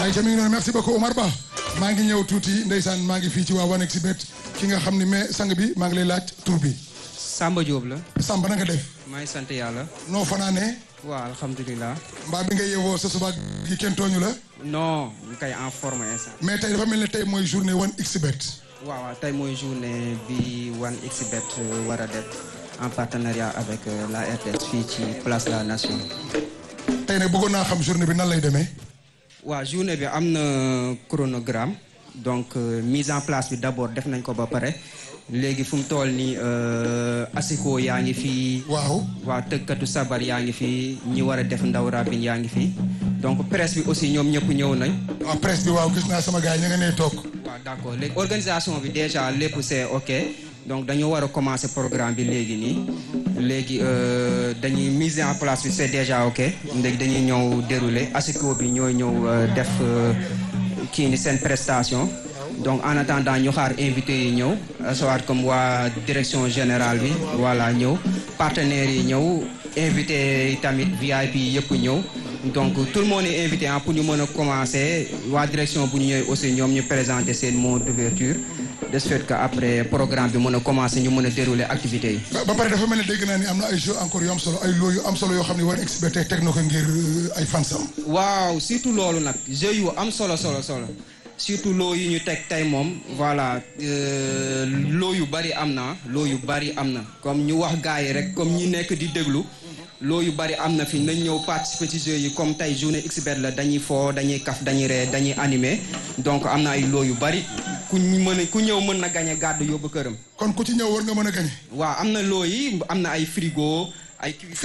ay ca mi ngi noonu merci beaucoup Omar Ba maa ngi ñëw tuuti ndeysaan maa ngi fii ci waa 1xBet ki nga xam ni mais sang bi maa ngi lay laaj tur bi Samba Diop la. Samba na nga def maa ngi sant yàlla. noo fanaanee waaw alhamdulilah. mbaa bi nga yeewoo sa suba gi kenn tooñu la non ñu koy en forme instant. mais tey dafa mel ne tey mooy journée 1xBet waaw waaw tey mooy journée bi 1xBet war a def en partenariat avec la RTS fii ci place de la nation. tey nag bëggoon naa xam journée bi nan lay demee waaw journée bi am na chronogramme donc mise en place bi d'abord def nañ ko ba pare léegi fu mu toll nii asiko yaa ngi fii. waaw waa tëggkatu sabar yaa ngi fii ñi war a def ndaw rabin yaa ngi fii donc presse bi aussi ñoom ñëpp ñëw nañ. waaw presse bi waaw gis naa sama gars yi ña nga nee toog waaw d'accord léegi organisation bi déjà lépp c'est ok donc dañu war a commencer programme bi léegi nii léegi dañuy mise en place bi c'est déjà ok léegi dañuy ñëw dérouler asiko bi ñooy ñëw def kii ni seen prestation donc en attendant ñu xaar invité yi ñëw soit comme waa direction générale bi voilà ñëw partenaires yi ñëw invité yi tamit VIP yi yëpp ñëw donc tout le monde est invité ah pour ñu mën a commencer waa direction bu ñu ñëwee aussi ñoom ñu présenter seen mot d'ouverture de ce fait que après programme bi mën a commencer ñu mën a dérouler activités yi. ba pare dafa mel ne dégg naa ni am na ay jeux encore yu am solo ay loo yu am solo yoo xam ne 1xBet tey teg na ko ngir ay fansam waaw surtout loolu nag jeux yu am solo solo solo surtout loo yu ñu teg tey moom voilà loo yu bari am na loo yu bari am na comme ñu wax gars yi rek comme ñi nekk di déglu loo yu bari am na fi nañ ñëw participer ci jeux yi comme tey journée xBet la dañuy foo dañuy kaf dañuy ree dañuy animer donc am na ay loo yu bari ku mën a ku ñëw mën na gañe gàddu yóbbu këram. kon ku ci ñëw war nga mën a gañe waaw am na loo yi am na ay frigo ay.